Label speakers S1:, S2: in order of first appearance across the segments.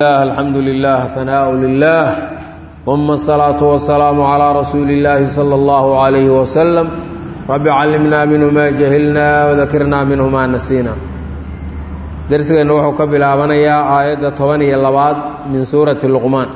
S1: الحمد لله ثناء لله ثم الصلاة والسلام على رسول الله صلى الله عليه وسلم رب علمنا منه ما جهلنا وذكرنا منه ما نسينا درسنا وحو كبلابنيا آية طبنية اللباد من سورة اللقمان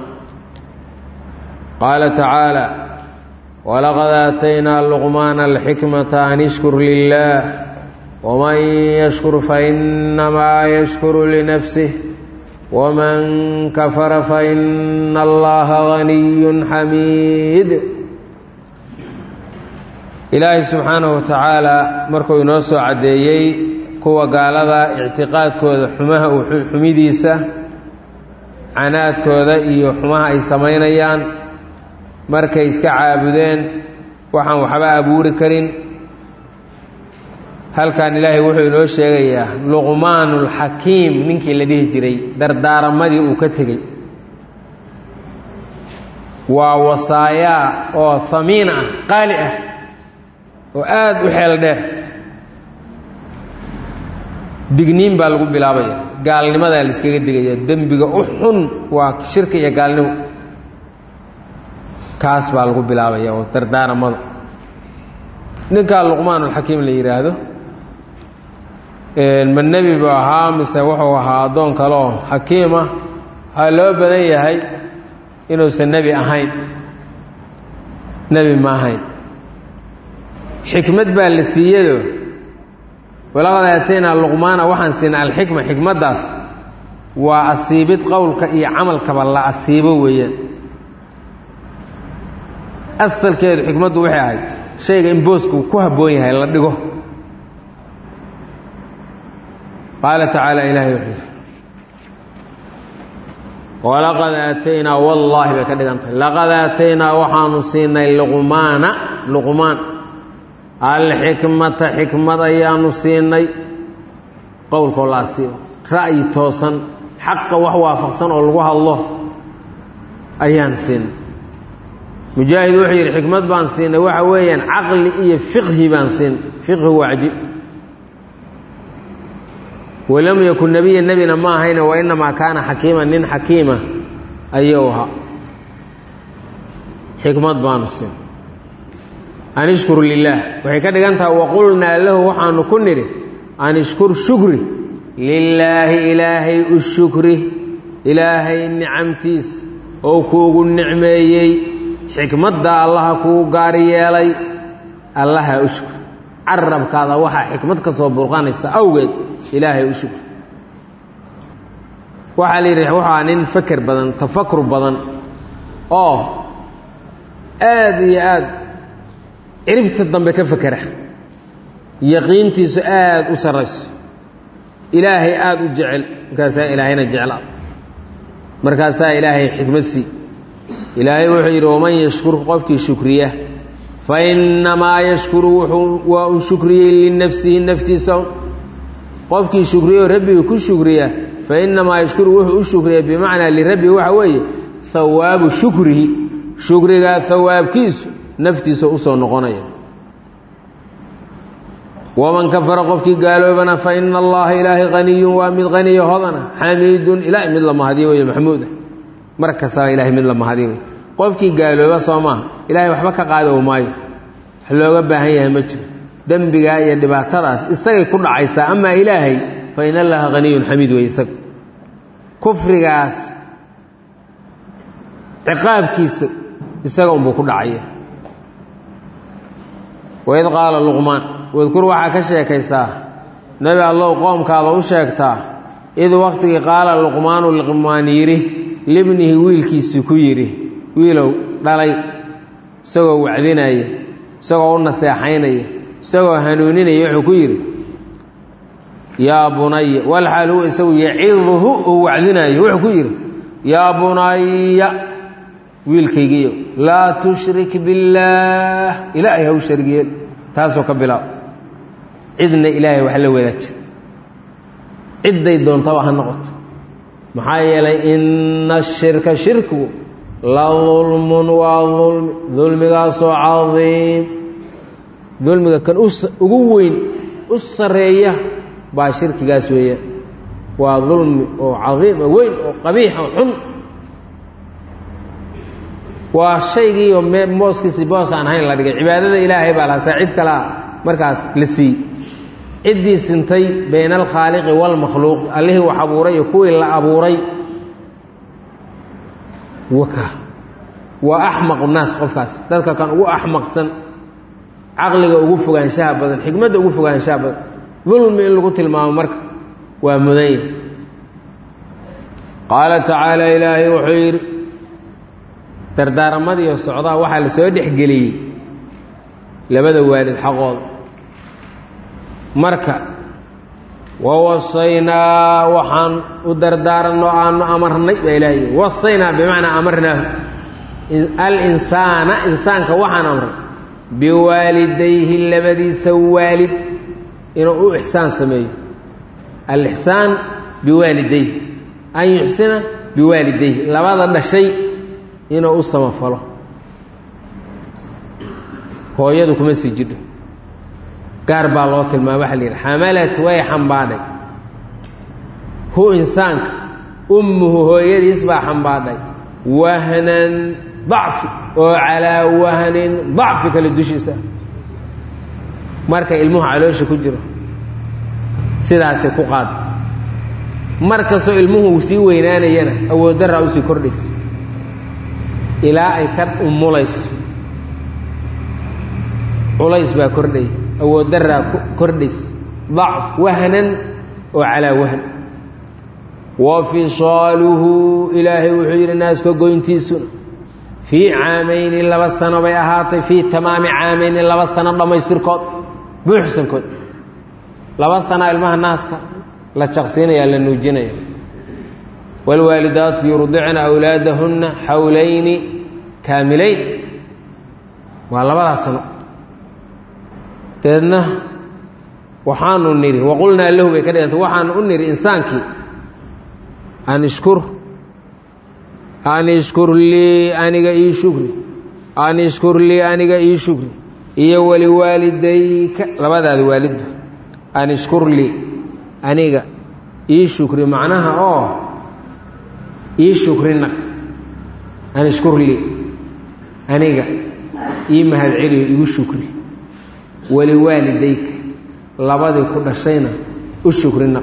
S1: قال تعالى ولقد آتينا اللقمان الحكمة أن اشكر لله ومن يشكر فإنما يشكر لنفسه ومن كفر فإن الله غني حميد ilaahay subxaanahu wa tacaala markuu inoo soo caddeeyey kuwa gaalada ictiqaadkooda xumaha xumidiisa canaadkooda iyo xumaha ay samaynayaan markay iska caabudeen waxaan waxba abuuri karin halkan ilaahay wuxuu inoo sheegayaa luqmaanulxakiim ninkii la dhihi jiray dardaaramadii uu ka tegey waa wasaayaa oo hamiin ah qaali ah oo aada u xeel dheer digniin baa lagu bilaabaya gaalnimadaa la iskaga digaya dembiga u xun waa shirka iyo gaalnimo kaas baa lagu bilaabaya oo dardaaramada ninkaa luqmaanulxakiim la yidhaahdo ma nebi buu ahaa mise wuxuu ahaa addoon kale oo xakiim ah waxaa loo badan yahay inuusan nebi ahayn nebi ma ahayn xikmad baa la siiyado walaqad aataynaa luqmaana waxaan siinay alxikma xikmaddaas waa asiibid qowlka iyo camalkaba la asiibo weeyaan asalkeedu xikmaddu waxay ahayd shayga in boosku ku habboon yahay la dhigo qaala tacaala ilaahay wuxuu yidhi walaqad aataynaa wallaahi bay ka dhigantahay laqad aataynaa waxaanu siinay luqmaana luqmaan alxikmata xikmad ayaanu siinay qowlkoo la asiibo ra'yi toosan xaqa wax waafaqsan oo lagu hadlo ayaan siinay mujaahid wuxuu yidhi xikmad baan siinay waxa weeyaan caqli iyo fiqhi baan siinay fiqhi waa cajib walam yakun nebiya nebina ma ahayne wa inamaa kaana xakiima nin xakiima ayuu ahaa xikmad baanu siinay an ishkur lilaah waxay ka dhigan tahay waqulnaa lahu waxaanu ku nidhi an ishkur shukri lilaahi ilaahay u shukri ilaahay nicamtiis oo kuugu nicmeeyey xikmadda allaha kuu gaar yeelay allaha u shukr carabkaada waxaa xikmad ka soo burqanaysa awgeed ilaahay u shukr waxaa la yidhi waxaa nin faker badan tafakur badan oo aada iyo aad ciribta dambe ka fekera yaqiintiisu aada u sarrayso ilaahay aada u jecel markaasaa ilaahayna jeclaa markaasaa ilaahay xikmad sii ilaahay wuxuu yidhi waman yashkur qofkii shukriya fa innamaa yashkuru wuxuu waa un shukriyey linafsihi naftiisa qofkii shukriyo rabbiga ku shukriya fa innamaa yashkuru wuxuu u shukriya bimacnaa lirabbihi waxa weeye hawaabu shukrihi shukrigaa hawaabkiisu naftiisa usoo noqonaya waman kafara qofkii gaaloobana fa ina allaha ilaahay haniyun waa mid haniyo hodana xamiidun ilaahay mid la mahadiyo wey maxmuuda mar kastaba ilahay mid la mahadiyo wey qofkii gaalooba soo maaha ilaahay waxba ka qaadi o maayo wax looga baahan yahay ma jiro dembigaa iyo dhibaatadaas isagay ku dhacaysaa amaa ilaahay fa in allaha haniyun xamiid wey isaga kufrigaas ciqaabkiisa isaga unbuu ku dhacaya waid qaala luqmaan wadkur waxaa ka sheekaysaa nebi allow qoomkaada u sheegtaa id wakhtigii qaala luqmaanu luqmaan yidhi libnihi wiilkiisii ku yidhi wiilow dhalay isagoo wacdinaya isagoo u naseexaynaya isagoo hanuuninaya wuxuu ku yidhi yaa bunaya walxaal huwa isagu yaciduhu uu wacdinayo wuxuu ku yidhi yaa bunaya wiilkaygiiyo laa tushrik billaah ilaahay ha u shargiyeel taasoo ka bilaab cidna ilaahay wax la wadaaji cidday doontaba ha noqoto maxaa yeelay ina ashirka shirku la dulmun waa dulmi dulmigaasoo cadiim dulmiga kan ugu weyn u sareeya baa shirkigaas weeyaan waa dulmi oo cadiima weyn oo qabiixa xun waa shaygiioo mooskiisi boos aan ahayn la dhigay cibaadada ilaahay baa lahasaa cid kalea markaas la siiyey ciddii sintay bayna alkhaaliqi waalmakhluuq allihii wax abuuray iyo kuwii la abuuray waka waa axmaqu naas qofkaas dadka kan ugu axmaqsan caqliga ugu fogaanshaha badan xikmadda ugu fogaanshaha badan dulmi in lagu tilmaamo marka waa mudan yahi qaala tacaala ilaahay wuxuu yidhi dardaaramadiiyo socdaa waxaa la soo dhexgeliyey labada waalid xaqooda marka wawasaynaa waxaan u dardaaranno aanu amarnay baa ilaahay wasaynaa bimacnaa amarnaahu alinsaana insaanka waxaan amray biwaalidayhi labadiisa waalid inuu u ixsaan sameeyo alixsaan biwaalidayhi an yuxsina biwaalidayhi labada dhashay inuu u samafalo hooyadu kuma sii jidho gaar baa loo tilmaama waxa la yidhi xamalat way xambaadhay hu insaanka ummuhu hooyadiis baa xambaadhay wahnan dacfi oo calaa wahnin dacfi kale dushiisa marka ilmuhu caloosha ku jiro sidaasay ku qaad mar kastoo ilmuhu sii weynaanayana awooddaraa usii kordhaysa ilaa ay ka umulayso culays baa kordhaya awooddaraa kordhaysa dacf wahnan oo calaa wahn wa fisaaluhu ilaahay wuxuu yidhi naaska goyntiisuna fii caamayni laba sano bay ahaatay fii tamaami caamayni laba sano dhammaystirkood buuxsankood laba sanaa ilmaha naaska la jaqsiinaya la nuujinaya wاlwaalidaatu yurdicna awlaadahunna xawlayni kaamilayn waa labadaas sano deedna waxaanu nidhi waqulnaa lahu bay ka dhiganta waxaanu u nidhi insaankii an ishkur an ishkur lii aniga ii shukri an ishkur lii aniga ii shukri iyo waliwaalidayka labadaada waalidba an ishkur lii aniga ii shukri macnaha oo ii shukrina an ishkur lii aniga ii mahadceliyo igu shukri waliwaalidayka labadii ku dhashayna u shukrina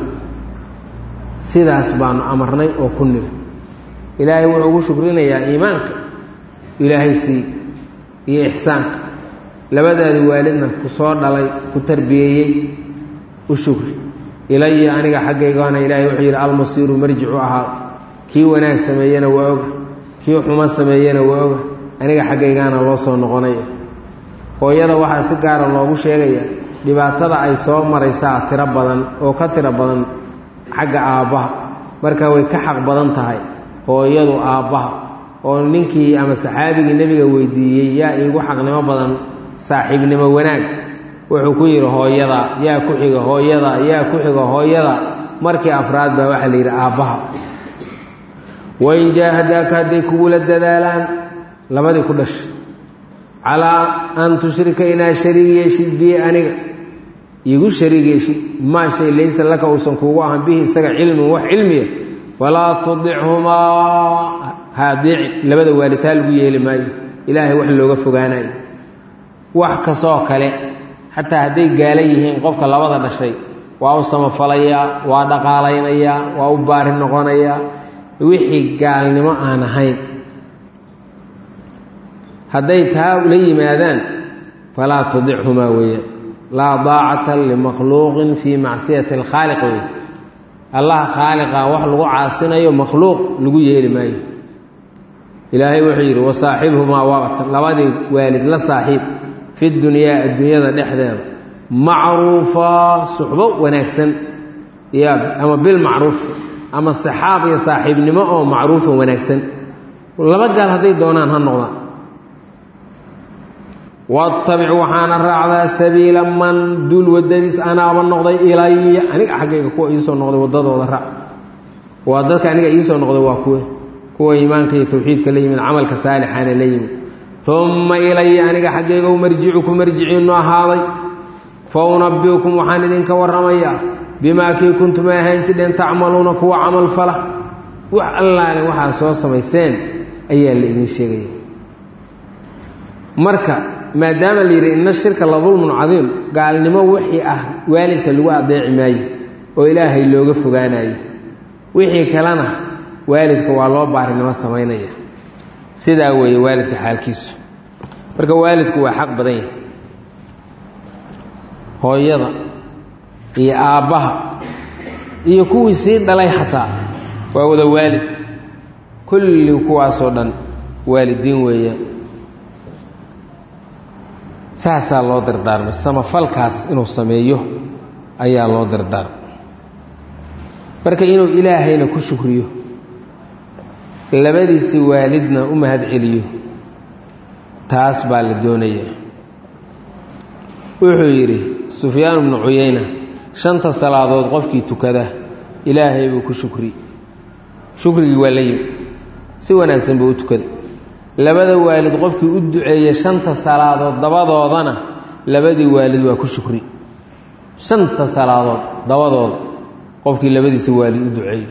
S1: sidaas baanu amarnay oo ku niri ilaahay wuxuu ugu shukrinayaa iimaanka ilaahay sii iyo ixsaanka labadaadi waalidna ku soo dhalay ku tarbiyeeyey u shukri ilaya aniga xaggaygaana ilaahay wuxuu yidhi almasiiru marjicu ahaa kii wanaag sameeyena waa oga kii xumo sameeyena waa oga aniga xaggaygaana loo soo noqonaya hooyada waxaa si gaara loogu sheegaya dhibaatada ay soo maraysaa tiro badan oo ka tiro badan xagga aabbaha marka way ka xaq badan tahay hooyadu aabbaha oo ninkii ama saxaabigii nebiga weydiiyey yaa iigu xaqnimo badan saaxiibnimo wanaag wuxuu ku yidhi hooyada yaa ku xiga hooyada yaa ku xiga hooyada markii afraad baa waxaa la yidhi aabbaha wain jaahadaaka hadday kugula dadaalaan labadii ku dhashay calaa an tushrika inaad shariig yeeshid bii aniga iigu shariig yeeshid maa shay laysa laka uusan kuugu ahan bihi isaga cilmin wax cilmiya falaa tudichumaa haadiicin labada waalitaa lagu yeeli maayo ilaahay wax looga fogaanayo wax kastoo kale xataa hadday gaala yihiin qofka labada dhashay waa u samafalayaa waa dhaqaalaynayaa waa u baari noqonayaa wixii gaalnimo aan ahayn hadday taa la yimaadaan falaa tudichumaa weeyaan laa daacata limakhluuqin fii macsiyati alkhaaliq wey allah khaaliqa wax lagu caasinayo makhluuq lagu yeeli maayo ilaahay wuxuu yidhi wasaaxibhumaa waqtan labadii waalid la saaxiib fi dunyaa adduunyada dhexdeeda macruufa suxbo wanaagsan ya ama bilmacruuf ama saxaab iyo saaxiibnimo oo macruufa wanaagsan laba gaal hadday doonaan ha noqdaan wattabic waxaana raacdaa sabiila man duul wadadiis anaaba noqday ilaya aniga xaggayga kuwa iisoo noqday wadadooda raac waa dadka aniga iisoo noqday waa kuwe kuwa iimaanka iyo tawxiidka la yimid camalka saalixaana la yimid uma ilaya aniga xaggayga u marjicuku marjiciinu ahaaday fa unabiukum waxaan idinka warramayaa bimaa kii kuntum ay ahaan jidheen tacmaluuna kuwa camal fala wax allaale waxaa soo samayseen ayaa la idin sheegaya marka maadaama la yidhi inna shirka la dulmun cadiim gaalnimo wixii ah waalidka lagu adeeci maayo oo ilaahay looga fogaanayo wixii kalena waalidka waa loo baarinimo samaynaya sidaa weeye waalidka xaalkiisu marka waalidku waa xaq badan yahay hooyada iyo aabbaha iyo kuwii sii dhalay xataa waa wada waalid kulli kuwaasoo dhan waalidiin weeyaan saasaa loo dardaarmay samafalkaas inuu sameeyo ayaa loo dardaarmay marka inuu ilaahayna ku shukriyo labadiisi waalidna u mahad celiyo taas baa la doonaya wuxuu yidhi sufyaan bnu cuyayna shanta salaadood qofkii tukada ilaahay buu ku shukri shukrigii waa la yimi si wanaagsan buu u tukaday labada waalid qofkii u duceeya shanta salaadood dabadoodana labadii waalid waa ku shukri shanta salaadood dabadooda qofkii labadiisa waalid u duceeyo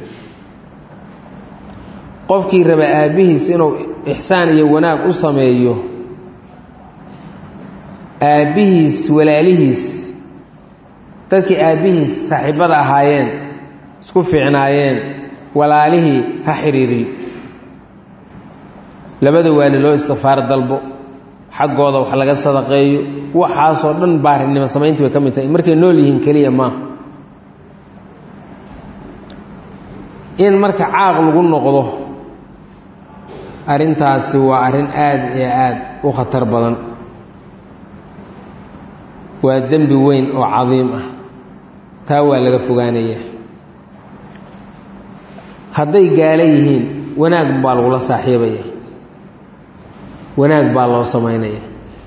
S1: qofkii raba aabbihiis inuu ixsaan iyo wanaag u sameeyo aabbihiis walaalihiis dadkii aabbihiis saaxiibbada ahaayeen isku fiicnaayeen walaalihii ha xidhiiriyo labada waali loo istifaar dalbo xaggooda wax laga sadaqeeyo waxaasoo dhan baarinimo samayntii bay ka mid tahay markay nool yihiin keliya maaha in marka caaq lagu noqdo arrintaasi waa arrin aada iyo aada u khatar badan waa dembi weyn oo cadiim ah taa waa laga fogaanaya hadday gaalo yihiin wanaag baa lagula saaxiibaya wanaag baa loo samaynaya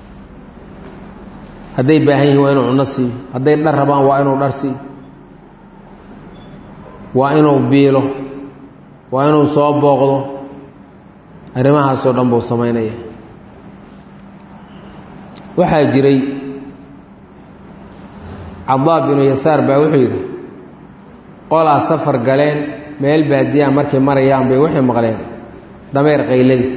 S1: hadday baahan yihiin waa inuu cunno siiyo hadday dhar rabaan waa inuu dhar siiyo waa inuu biilo waa inuu soo booqdo arrimahaasoo dhan buu samaynaya waxaa jiray cadaa binu yasaar baa wuxuu yidhi qolaa safar galeen meel baadiyaa markay marayaan bay waxay maqleen dameer qayladiis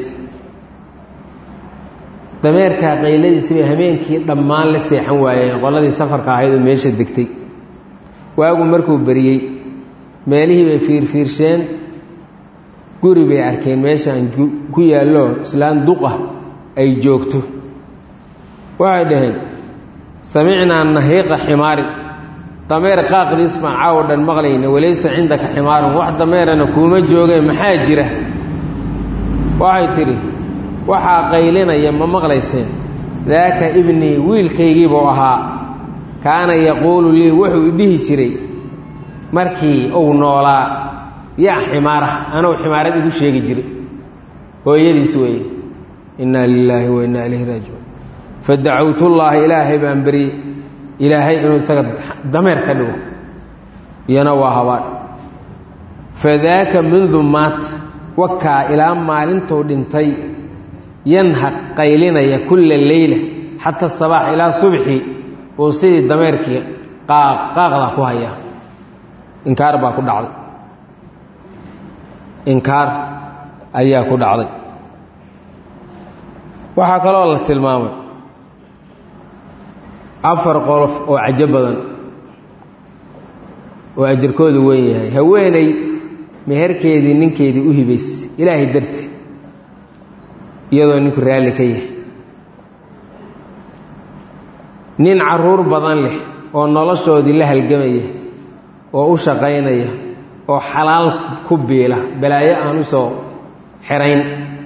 S1: dameerkaa qayladiisi bay hameenkii dhammaan la seexan waayeen qoladii safarka ahayd oo meesha degtay waagu markuu beriyey meelihii bay fiirfiirsheen guri bay arkeen meeshaan ku yaallo islaan duqa ay joogto waxay dhaheen samicnaa nahiiqa ximaarin dameer qaaqdiis baan caawo dhan maqlayna walaysa cindaka ximaarun wax dameerana kuuma joogeen maxaa jira waxay tidhi waxaa qaylinaya ma maqlayseen daaka ibnii wiilkaygiibuu ahaa kaana yaquulu lii wuxuu idhihi jiray markii uu noolaa yaa ximaara anuu ximaarad igu sheegi jiray hooyadiis weeye innaa lilaahi wa innaa ilayhi raajicuun fadacawtullaaha ilaahay baan beryey ilaahay inuu isaga dameer ka dhigo iyana waa habaan fadaaka mundu maat wakaa ilaa maalintuu dhintay yanhaq qaylinaya kulla leyla xata sabaax ilaa subxi uu sidii dameerkii qaaqda ku hayaa inkaar baa ku dhacday inkaar ayaa ku dhacday waxaa kaloo la tilmaamay afar qolof oo cajo badan oo ajarkoodu weyn yahay haweeney meherkeedii ninkeedii u hibaysa ilaahay darti iyadoo ninku raalli ka yahay nin caruur badan leh oo noloshoodii la halgamaya oo u shaqaynaya oo xalaal ku biila balaayo aan u soo xirayn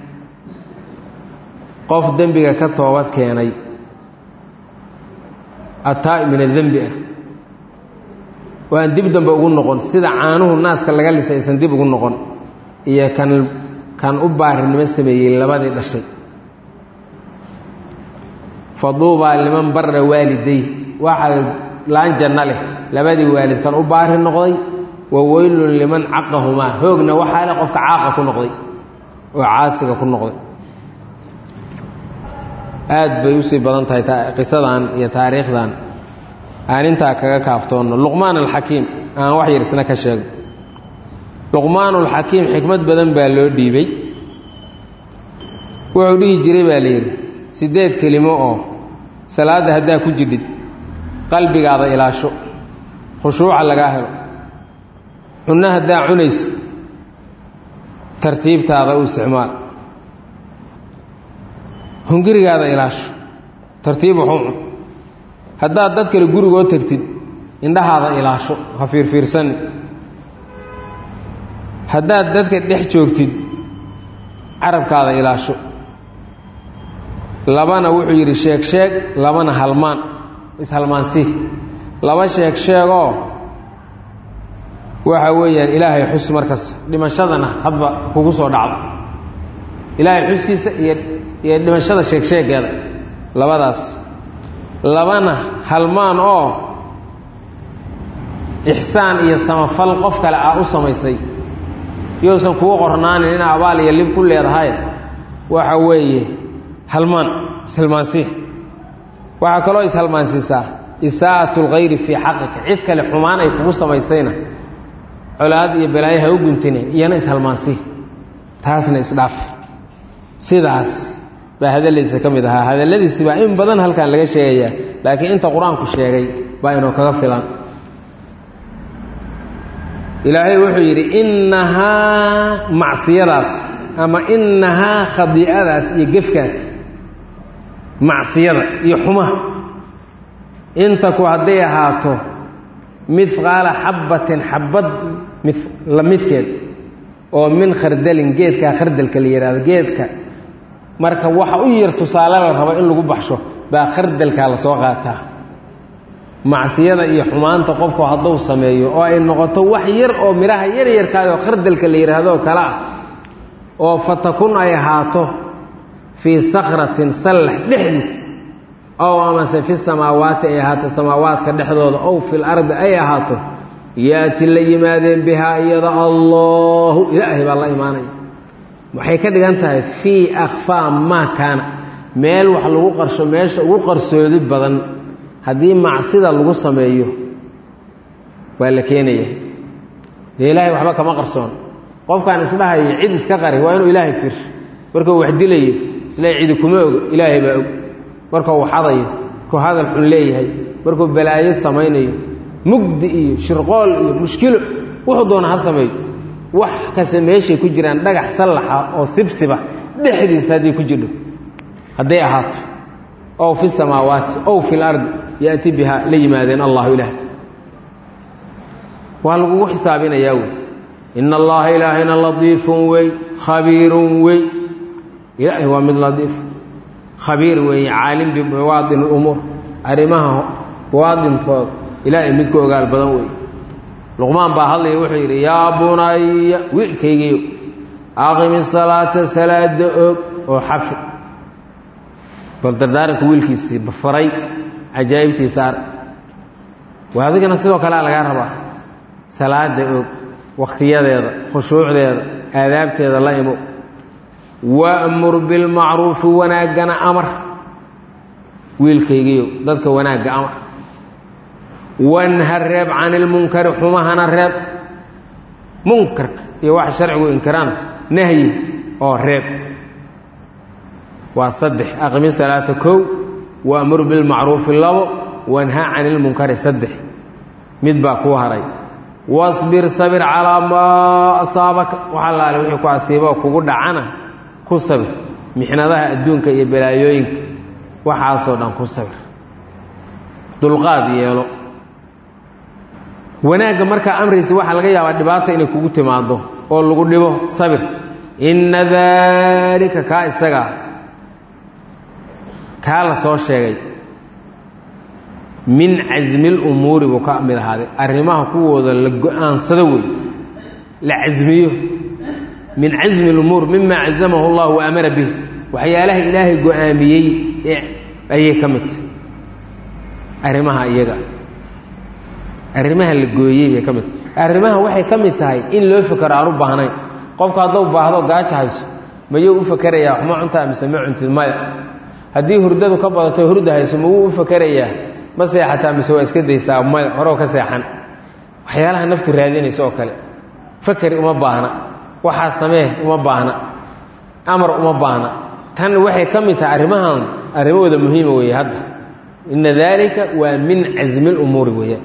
S1: qof dembiga ka toobad keenay ataa min adembi ah oo aan dib dambe ugu noqon sida caanuhu naaska laga lisa aysan dib ugu noqon iyo kan kan u baarinimo sameeyey labadii dhashay faduubaa liman barra waaliday waxaa laan janno leh labadii waalid kan u baari noqday wa weylun liman caqahumaa hoogna waxaa leh qofka caaqa ku noqday oo caasiga ku noqday aad bay usii badan tahay qisadan iyo taariikhdan aan intaa kaga kaaftoonno luqmaan alxakiim aan wax yar isna ka sheego luqmaanulxakiim xikmad badan baa loo dhiibay wuxuu dhihi jiray baa la yidhi siddeed kelimo oo salaadda haddaa ku jidhid qalbigaada ilaasho khushuuca lagaa helo cunno haddaa cunaysa tartiibtaada u isticmaal hungurigaada ilaasho tartiib waxu cun haddaad dad kale gurigoo tagtid indhahaada ilaasho ha fiirfiirsani haddaad dadka dhex joogtid carabkaada ilaasho labana wuxuu yidhi sheeg sheeg labana halmaan ishalmaansii laba sheeg sheegoo waxa weeyaan ilaahay xus markas dhimashadana hadba kugu soo dhacdo ilaahay xuskiisa iyo iyo dhimashada sheeg sheegeeda labadaas labana halmaan oo ixsaan iyo samafal qof kale aa u samaysay yousan kugu qornaanin ina abaal iyo lib ku leedahay waxa weeye halmaan ishalmaansiih waxaa kaloo ishalmaansiisaa isaa'at اlkhayri fii xaqika cid kale xumaan ay kugu samaysayna colaad iyo balaayo ha u guntine iyana ishalmaansiih taasna isdhaaf sidaas baa hadaladiisa ka mid ahaa hadalladiisi baa in badan halkan laga sheegayaa laakiin inta qur-aanku sheegay baa inuu kaga filan ilaahay wuxuu yidhi innahaa macsiyadaas ama innahaa khadiicadaas iyo gefkaas macsiyada iyo xumaha intaku hadday ahaato midqaala xabbatin xabbad la midkeed oo min khardalin geedkaa khardalka la yidhahdo geedka marka waxa u yar tusaale la rabo in lagu baxsho baa khardalkaa la soo qaataa macsiyada iyo xumaanta qofku hadduu sameeyo oo ay noqoto wax yar oo midhaha yaryarkaayoo khardalka la yidhaahdo kale ah oo fatakun ay ahaato fii sakratin sallax dhexdiis ow amase fi samaawaati ay ahaato samaawaadka dhexdooda ow fil ardi ay ahaato yaati la yimaadeen bihaa iyada allahu ilaahay baa la imaanaya waxay ka dhigan tahay fii akhfaa maa kaana meel wax lagu qarsho meesha ugu qarsoodi badan haddii macsida lagu sameeyo waa la keenaya dee ilaahay waxba kama qarsoon qofkaan isdhahayo cid iska qari waa inuu ilaahay fiirsho markuu wax dilayo isle cidi kuma ogo ilaahay baa og markuu xadayo markuu hadal xun leeyahay markuu balaayo samaynayo mugdi iyo shirqool iyo mushkilo wuxuu doona ha sameeyo wax kase meeshay ku jiraan dhagax sallaxa oo sibsiba dhexdiisa hadday ku jirho hadday ahaato ow fi samaawaati ow fi lardi yaati bihaa la yimaadeen allahu ilaah waa lagugu xisaabinayaa wey ina allaha ilaahayna ladiifun wey khabiirun wey ilaahay waa mid ladiif khabiir weeye caalim bibawaadin umuur arrimaha bawaadintooda ilaahay mid ku ogaal badan wey luqmaan baa hadlaya wuxuu yidhi yaa bunaya wiilkaygiiyo aqimi salaata salaada og oo xafi bal dardaaranka wiilkiisii bafaray cajaa'ibtiisa arag waa adigana sidoo kalea lagaa rabaa salaada og wakhtiyadeeda khushuucdeeda aadaabteeda la imo wa'mur bilmacruufi wanaaggana amar wiilkaygiiyo dadka wanaagga amar wanha reeb can ilmunkari xumahana reeb munkarka iyo waxa sharcigu inkiraan nahyi oo reeb waa saddex aqimi salaata kow waamur bilmacruufi labo wanha can ilmunkari saddex mid baa kuu haray wasbir sabir calaa maa asaabaka waxa laale wixii ku asiiba oo kugu dhacana ku sabir mixnadaha adduunka iyo balaayooyinka waxaasoo dhan ku sabir dulqaad yeelo wanaagga markaa amraysa waxaa laga yaabaa dhibaata inay kugu timaado oo lagu dhibo sabir inna daalika kaa isagaa kaa la soo sheegay min casmi lumuuri buu ka mid ahaaday arrimaha kuwooda la go-aansado wey la casmiyo min casmi lumuur mima cazamahu llah wa amara bih waxyaalaha ilaahay go-aamiyey ayay ka mid tahy arrimaha iyaga arrimaha la gooyey bay ka mid tahay arrimaha waxay ka mid tahay in loo fekero aan u baahnayn qofku hadduu baahdo gaajo hayso mayuu u fakerayaa wax ma cuntaa mise ma cuntid maya haddii hurdadu ka badato hurda hayso ma wuu u fakerayaa ma seexataa mise waa iska daysaa maya horow ka seexan waxyaalaha naftu raadinaysa oo kale fakeri uma baahna waxaa samee uma baahna amar uma baahna tan waxay ka mid tahay arrimahan arrimahooda muhiima weeye hadda ina daalika waa min casmi lumuuri weeyaan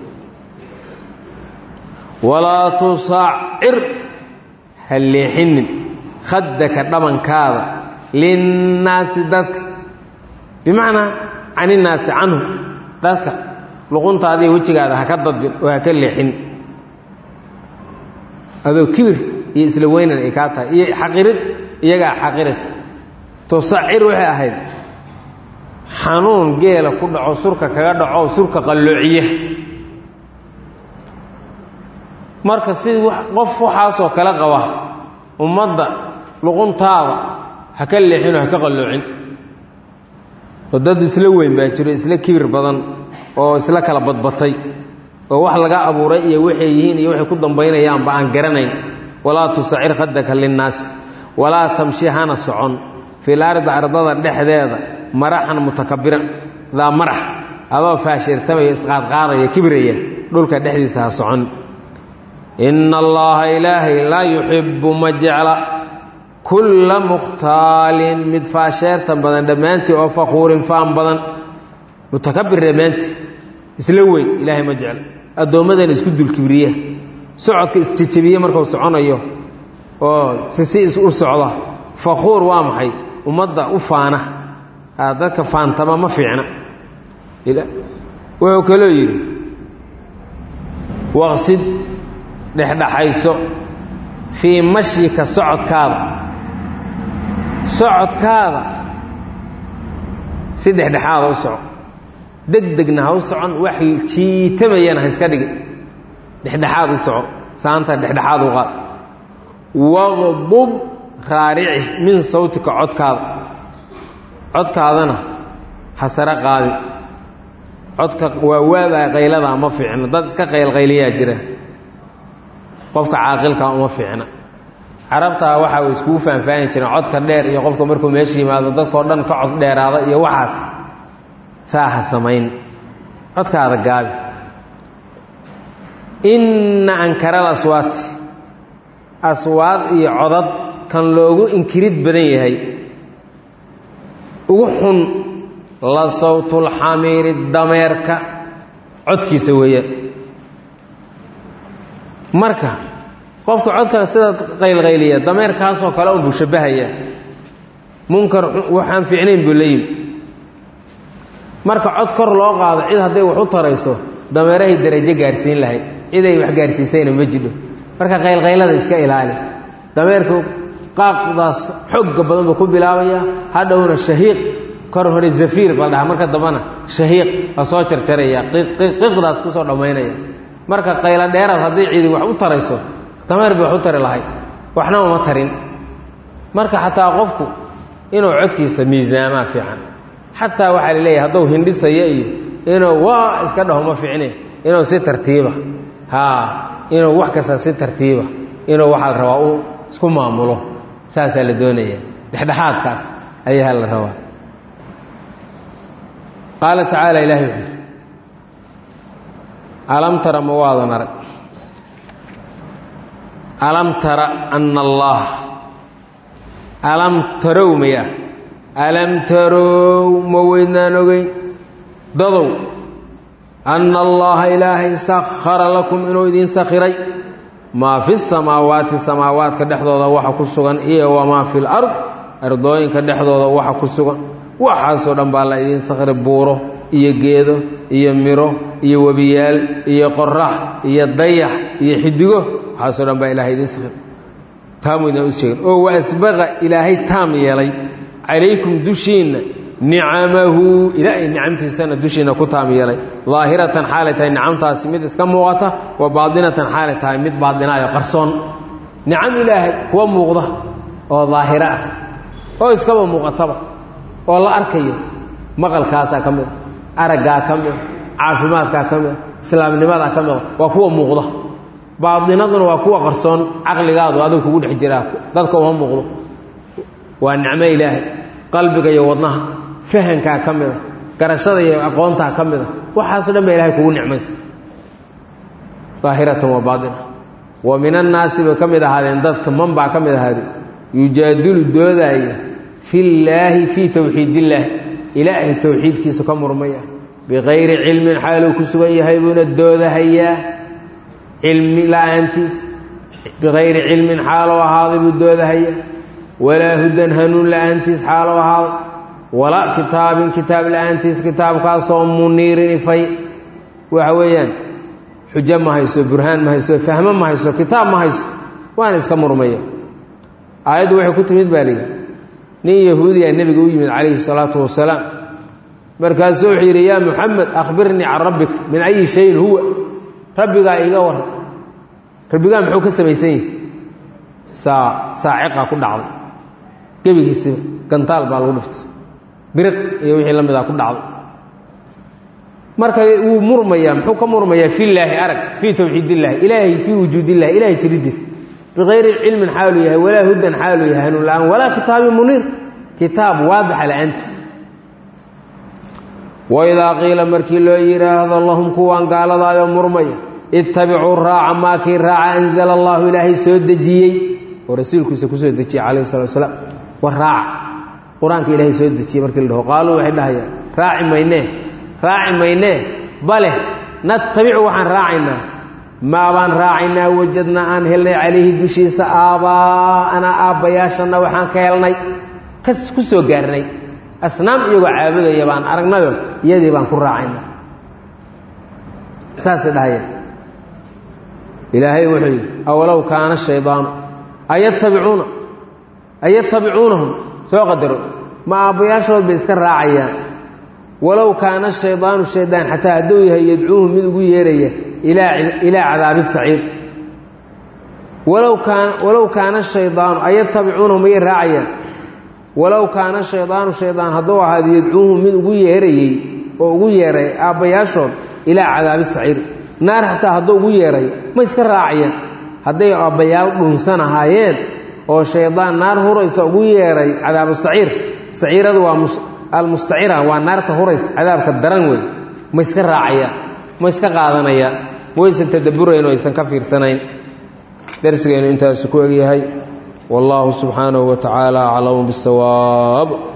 S1: walaa tusaacir ha leexinin khaddaka dhabankaada linnaasi dadka bimacnaa can innaasi canhu dadka luquntaadiiy wejigaada ha ka dadbin oo ha ka leexin adoo kibir iyo isla weynan ay kaa tahay iyo xaqirid iyagaa xaqiraysa tusacir waxay ahayd xanuun geela ku dhaco surka kaga dhaco surka qalloociya marka si qof waxaasoo kale qaba ummadda luquntaada ha ka leexinoo ha ka qalloocin oo dad isla weyn baa jiro isla kibir badan oo isla kala badbatay oo wax laga abuuray iyo waxay yihiin iyo waxay ku dambaynayaanba aan garanayn walaa tusacir khadaka linnaasi walaa tamshi hana socon fil ardi ardada dhexdeeda maraxan mutakabiran daa marax adoo faashirtamaya isqaadqaadaya kibiraya dhulka dhexdiisa ha socon ina allaha ilaahay laa yuxibbu ma jecla kulla mukhtaalin mid faasheertan badan dhammaantii oo fakhuurin faan badan mutakabir dhammaantii isla weyn ilaahay ma jecla addoommadana isku dulkibriya socodka isjejebiye markuu soconayo oo sisi u socda fakhuur waa maxay ummadda u faana dadka faantama ma fiicna wuxuu kaloo yidhi waqsid dhexdhexayso fii mashyika socodkaada socodkaada si dhexdhexaada u soco deg degna ha u socon wax jiitamayana ha iska dhigin dhexdhexaad u soco saanta dhexdhexaad u qaad waqdub raarici min sawtika codkaada codkaadana ha sare qaadin codka waa waadaa qayladaa ma fiicno dad iska qaylqayliyaa jira qofka caaqilkaa uma fiicna carabtaa waxa way iskugu faanfaani jireen codka dheer iyo qofka markuu meesha yimaado dadkao dhan ka cod dheeraada iyo waxaas saa ha samayn codkaada gaabi inna ankaral aswaati aswaad iyo codad kan loogu inkirid badan yahay ugu xun la sawtulxamiiri dameerka codkiisa weeyaan marka qofka codka sida qaylqayliya dameerkaasoo kale un buu shabbahaya munkar waxaan fiicnayn buu la yimi marka cod kor loo qaado cid hadday wax u tarayso dameerahay darajo gaarsiin lahayd ciday wax gaarsiisayna ma jidho marka qaylqaylada iska ilaali dameerku qaaqdaas xooga badan buu ku bilaabayaa hadhowna shahiiq kor hore zafiir baa dhaha marka dambana shahiiq la soo jarjaraya qiiqdaas kusoo dhammaynaya marka qaylo dheeraad hadday cidi wax u tarayso dameer bay wax u tari lahayd waxna uma tarin marka xataa qofku inuu codkiisa miisaamaa fiican xataa waxaa la leeyahay hadduu hindhisaya iyo inuu waa iska dhaho ma fiicne inuu si tartiiba haa inuu wax kasta si tartiiba inuu waxaa la rabaa uu isku maamulo saasaa la doonaya dhexdhexaadkaas ayaa la rabaa qaala tacaala ilahay wuxuu alam tara ma waadan arag alam tara ana allah alam tarow maya alam tarow ma weydnaan ogeyn dadow anna allaha ilaahay sakhara lakum inuu idiin sakhiray maa fi samaawaati samaawaadka dhexdooda waxa ku sugan iyo wamaa fi lard ardooyinka dhexdooda waxa ku sugan waxaasoo dhan baa la idiin sakhiray buuro iyo geedo iyo miro iyo webiyaal iyo qorax iyo dayax iyo xidigo waxaasoo dhan baa ilahay idiin sakhiray taamudna u sheegin oo wa asbaqa ilaahay taam yeelay calaykum dushiinna nicamahu ilaahay nicamtiisana dushiina ku taam yeelay daahiratan xaalay tahay nicamtaasi mid iska muuqata wa baadinatan xaalay tahay mid baadinaayo qarsoon nicam ilaahay kuwa muuqda oo daahiro ah oo iskaba muuqataba oo la arkayo maqalkaasaa ka mida araggaa ka mida caafimaadkaa ka mida islaamnimadaa ka mida waa kuwa muuqda baadinaduna waa kuwa qarsoon caqligaadu adigu kugu dhex jiraa dadka uma muuqdo waa nicmo ilaahay qalbiga iyo wadnaha fahankaa ka mida garashada iyo aqoontaa ka mida waxaaso dhan ba ilahay kugu nicmaysa daahiratan wa baatina wa min annaasi bay ka mid ahaadeen dadka man baa ka mid ahaadeen yujaadilu doodaaya fillaahi fii towxiidillaah ilaahay towxiidkiisu ka murmaya bikayri cilmin xaaluu ku sugan yahay buuna doodahayaa cilmi la-aantiis bikayri cilmin xaalou ahaaday buu doodahayaa walaa hudan hanuun la-aantiis xaalou ahaaday walaa kitaabin kitaab la-aantiis kitaabkaasoo muniirin ifay waxa weeyaan xujo ma hayso burhaan ma hayso fahmo ma hayso kitaab ma hayso waana iska murmaya aayaddu waxay ku timid baa layidhi nin yahuudiya nebiga u yimid calayhi salaatu wasalaam markaasuu wuxuu yidhi yaa muxamed akhbirnii can rabbik min ayi shayin huwa rabbigaa iiga waran rabbigaa muxuu ka samaysan yahi saa saaciqa ku dhacday gebigiisiba gantaal baa lagu dhiftay biriq iyo wixii la midaa ku dhacday marka wuu murmayaa muxuu ka murmayaa fillaahi arag fii towxiidillahi ilaahay fii wujuudillahi ilahay jiridiisa bikayri cilmin xaaluu yahay walaa hudan xaaluu yahay hanuun la-aan walaa kitaabin muniir kitaab waadixa la-aantiis waidaa qiila markii loo yidhaahdo lahum kuwaan gaaladaayoo murmaya ittabicuu raaca maakii raaca anzala allahu ilaahay soo dejiyey oo rasuulkiisa kusoo dejiyey calayhi salatu wasalaam war raaca qur-aanka ilaahay soo dejiyey markii la dhaho qaaluu waxay dhahayaan raaci maynee raaci maynee bale natabicu waxaan raacaynaa maabaan raacaynaa wajadnaa aan helnay calayhi dushiisa aabbaa'anaa aabbayaashanna waxaan ka helnay kas ku soo gaarnay asnaam iyagoo caabudaya baan aragnayo iyadii baan ku raacaynaa saasay dhahayeen ilaahay wuxuu yidhi awalow kaana shaydaanu ayatabicuuna ayatabicuunahum soo qadaro ma aabbayaashood bay iska raacayaan walow kaana shaydaanu shaydaan xataa hadduu yahay yadcuuhu mid ugu yeeraya ilaa cadaabi saciir walow kaan walow kaana shaydaanu ayatabicuunahu mayay raacayaan walow kaana shaydaanu shaydaan hadduu ahaado yadcuuhu mid ugu yeerayey oo ugu yeeray aabbayaashood ilaa cadaabi saciir naar xataa hadduu ugu yeeray ma iska raacayaan hadday aabbayaal dhunsan ahaayeen oo shaydaan naar huraysa ugu yeeray cadaabu saciir saciiradu waa almustacira waa naarta hurays cadaabka daran wey ma iska raacayaan ma iska qaadanayaan ma waysan tadabburayn oo aysan ka fiirsanayn darsigeennu intaasu ku egyahay wallaahu subxaanahu wa tacaala aclamu bisawaab